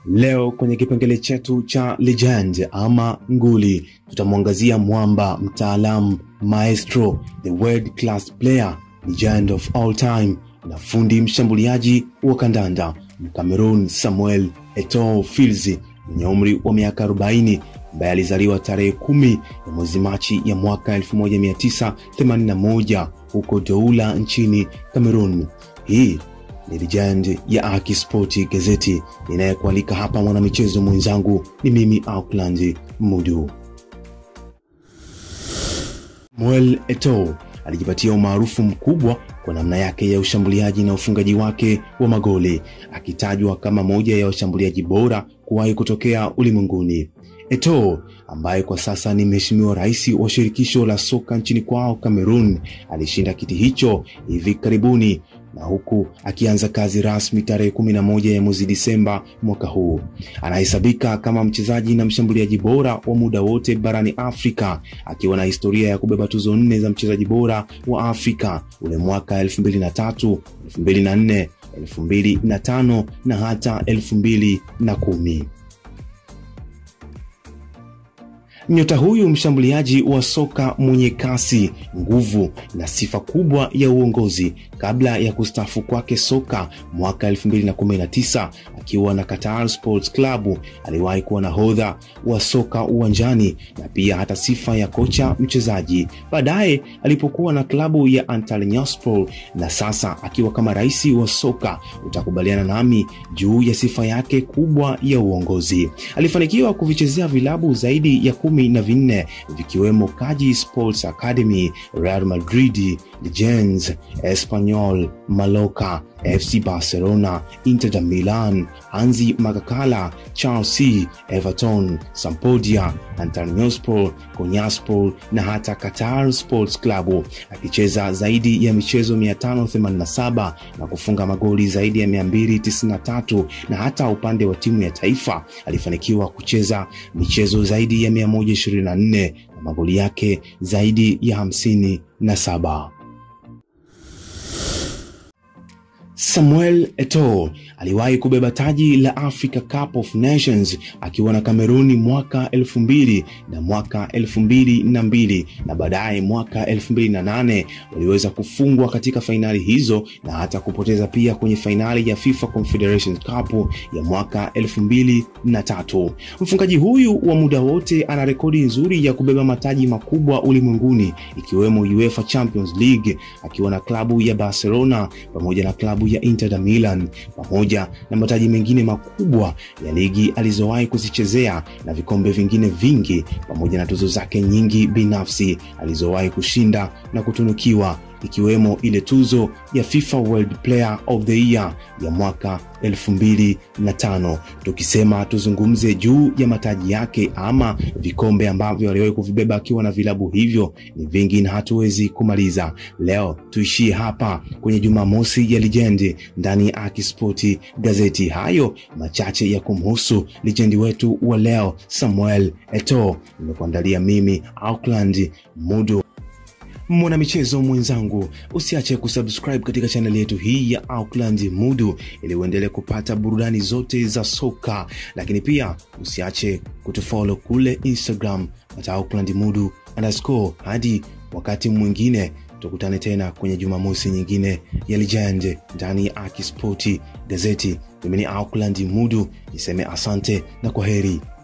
Leo kwenye kipengele chetu cha legend ama nguli, tutamwangazia mwamba, mtaalamu, maestro, the world class player, legend of all time na fundi mshambuliaji wa kandanda Mkamerun Samuel Eto'o Filzi mwenye umri wa miaka 40 ambaye alizaliwa tarehe kumi ya mwezi Machi ya mwaka 1981 huko Douala nchini Cameroon. Hii ni legend ya Aki Sport gazeti. Ninayekualika hapa mwanamichezo mwenzangu ni mimi Auckland Mudu. Samuel Eto'o alijipatia umaarufu mkubwa kwa namna yake ya ushambuliaji na ufungaji wake wa magoli, akitajwa kama moja ya washambuliaji bora kuwahi kutokea ulimwenguni. Eto'o ambaye kwa sasa ni mheshimiwa rais wa shirikisho la soka nchini kwao Cameroon, alishinda kiti hicho hivi karibuni na huku akianza kazi rasmi tarehe 11 ya mwezi Disemba mwaka huu. Anahesabika kama mchezaji na mshambuliaji bora wa muda wote barani Afrika, akiwa na historia ya kubeba tuzo nne za mchezaji bora wa Afrika ule mwaka 2003, 2004, 2005 na hata 2010. Nyota huyu mshambuliaji wa soka mwenye kasi, nguvu na sifa kubwa ya uongozi, kabla ya kustaafu kwake soka mwaka 2019 akiwa na Qatar Sports Club, aliwahi kuwa nahodha wa soka uwanjani na pia hata sifa ya kocha mchezaji. Baadaye alipokuwa na klabu ya Antalyaspor na sasa akiwa kama rais wa soka, utakubaliana nami juu ya sifa yake kubwa ya uongozi. Alifanikiwa kuvichezea vilabu zaidi ya kumi na vinne vikiwemo Kaji Sports Academy, Real Madrid, Legends, Espanyol, Mallorca, FC Barcelona, Inter de Milan, Hansi Magakala, Chelsea, Everton, Sampdoria, Antalyaspor, Konyaspor na hata Qatar Sports Club, akicheza zaidi ya michezo 587 na kufunga magoli zaidi ya 293 na hata upande wa timu ya taifa alifanikiwa kucheza michezo zaidi ya 124 na magoli yake zaidi ya 57. Samuel Eto'o aliwahi kubeba taji la Africa Cup of Nations akiwa na Kameruni mwaka elfu mbili na mwaka elfu mbili na mbili na baadaye mwaka elfu mbili na nane waliweza kufungwa katika fainali hizo na hata kupoteza pia kwenye fainali ya FIFA Confederation Cup ya mwaka elfu mbili na tatu. Mfungaji huyu wa muda wote ana rekodi nzuri ya kubeba mataji makubwa ulimwenguni ikiwemo UEFA Champions League akiwa na klabu ya Barcelona pamoja na klabu ya Inter de Milan pamoja na mataji mengine makubwa ya ligi alizowahi kuzichezea na vikombe vingine vingi pamoja na tuzo zake nyingi binafsi alizowahi kushinda na kutunukiwa ikiwemo ile tuzo ya FIFA World Player of the Year ya mwaka 2005. Tukisema tuzungumze juu ya mataji yake ama vikombe ambavyo aliwahi kuvibeba akiwa na vilabu hivyo ni vingi na hatuwezi kumaliza. Leo tuishie hapa kwenye Jumamosi ya Lijendi ndani ya Aki Sport gazeti. Hayo machache ya kumhusu lijendi wetu wa leo Samuel Eto'o, nimekuandalia mimi Auckland Mudu mwanamichezo mwenzangu, usiache kusubscribe katika chaneli yetu hii ya Auckland Mudu ili uendelee kupata burudani zote za soka, lakini pia usiache kutufollow kule Instagram at Auckland Mudu underscore. Hadi wakati mwingine tukutane tena kwenye Jumamosi nyingine ya Legend ndani ya Aki Sport gazeti. Mimi ni Auckland Mudu, niseme asante na kwa heri.